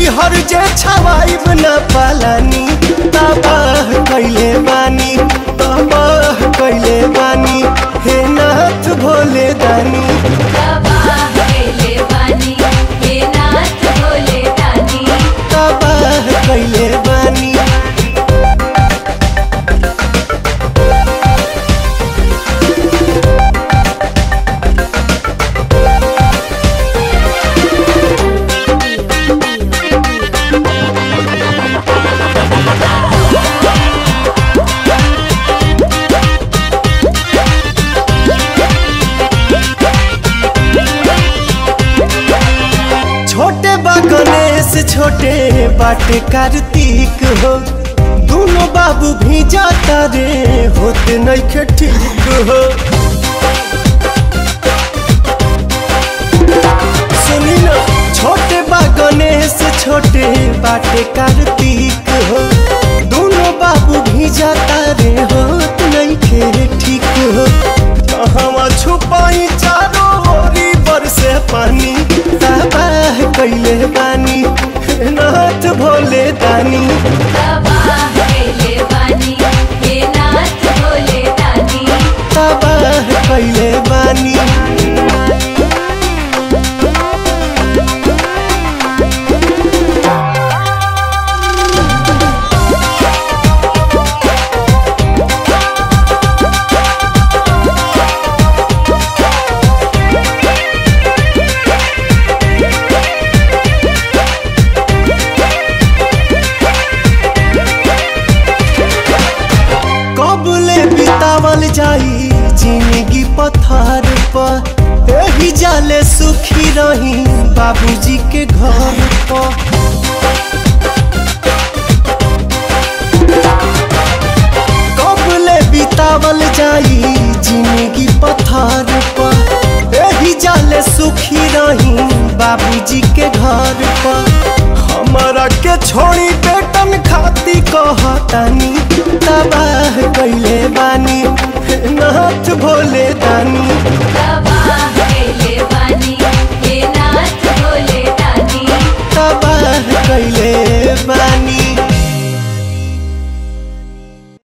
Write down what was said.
हर जे छवाइब न पालानी तबाह कैले बानी तबाह कैले बानी हे नाथ भोले दानी तबाह कैले बानी हे नाथ भोले दानी तबाह कैले बानी छोटे बा गणेश छोटे बाटे कार्तिक हो दोनों बाबू भी जाता रे होते नहीं ठीक हो सुनी ना छोटे बा गणेश छोटे बाटे कार्तिक हो दोनों बाबू भी जाता रे होत नहीं खे ठीक हो कहवा छुपाई चारों ओरी बरसे पानी तबाह कैले बानी हे नाथ भोले दानी तबाह कैले बानी हे नाथ भोले दानी तबाह कैले बानी कबले बितावल जाई जिंदगी पथार पर एही जाले सुखी रही बाबूजी के घर पर कबले बितावल जाई जिंदगी पथार पर एही जाले सुखी रही बाबूजी के घर पर हमारा के छोड़ी बेटन खाती कहतानी तबाह कैले बानी हे नाथ भोले दानी तबाह कैले बानी हे नाथ भोले दानी तबाह कैले